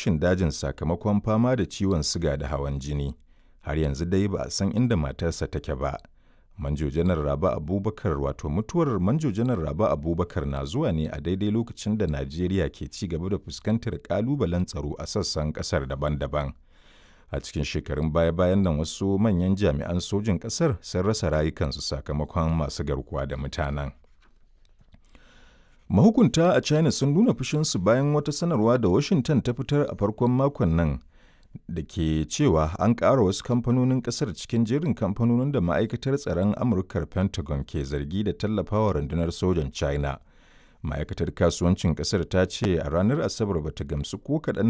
adireshin dajin sakamakon fama da ciwon siga da hawan jini. Har yanzu dai ba a san inda matarsa take ba. Manjo Janar Raba Abubakar wato mutuwar Manjo Janar Raba Abubakar na zuwa ne a daidai lokacin da Najeriya ke ci gaba da fuskantar ƙalubalen tsaro a sassan ƙasar daban-daban. A cikin shekarun baya-bayan nan wasu manyan jami'an sojin ƙasar sun rasa rayukansu sakamakon masu garkuwa da mutanen. Mahukunta a China sun nuna fushinsu bayan wata sanarwa da Washington ta fitar a farkon makon nan da ke cewa an ƙara wasu kamfanonin ƙasar cikin jerin kamfanonin da ma'aikatar tsaron Amurkar Pentagon ke zargi da tallafawa rundunar sojan China. Ma'aikatar kasuwancin ƙasar ta ce a ranar Asabar bata gamsu ko kaɗan